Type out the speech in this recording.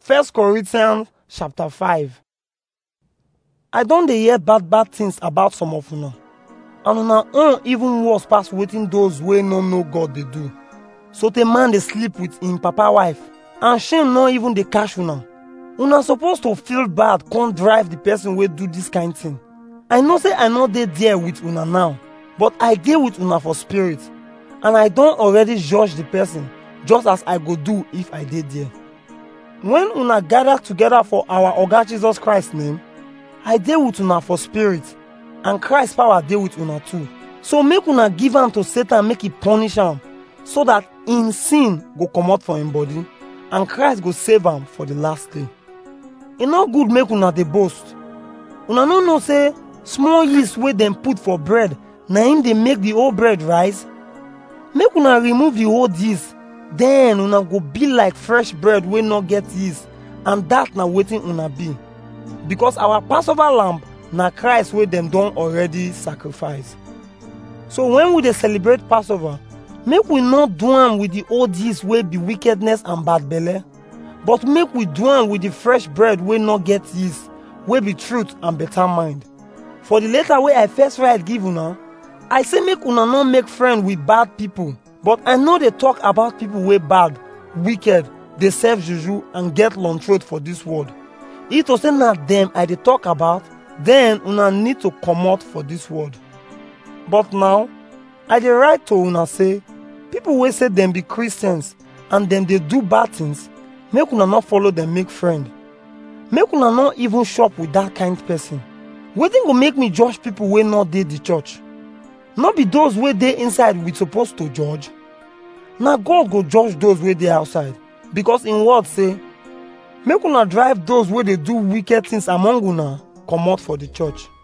First Corinthians chapter 5 I don dey hear bad bad things about some of una and una own even worse pass wetin those wey no know God dey do. So the man dey sleep with im papa wife and shame no even dey catch una. Una suppose to feel bad come drive the person wey do this kind thing. I know say I no dey there with una now but I dey with una for spirit and I don already judge the person just as I go do if I dey there. When una gather together for our Oga Jesus Christ name, I dey with una for spirit and Christ power dey with una too. So make una give am to Satan make he punish am so that im sin go comot for im body and Christ go save am for the last day. E no good make una dey boast. Una no know say small yeast wey dem put for bread na im dey make the whole bread rise? Make una remove the old yeast then una go be like fresh bread wey no get yeast and that na wetin una be. Because our Passover lamb na Christ wey dem don already sacrifice. So when we dey celebrate Passover, make we no do am with the old yeast wey be wickedness and bad belle, but make we do am with the fresh bread wey no get yeast, wey be truth and better mind. For the letter wey I first write give una, I say make una no make friend with bad people, but I no dey talk about people wey bad, wicked, dey serve juju and get long throat for this world. If to say na dem I dey talk about, then una need to comot for this world. But now, I dey write to una say, people wey say dem be Christians and dem dey do bad things, make una no follow dem make friend. Make una no even shop with that kind person. Wetin go make me judge people wey no dey the church? No be those wey dey inside we suppose to judge. Na God go judge those wey dey outside because im word say, make una drive those wey dey do wicked things among una comot for the church.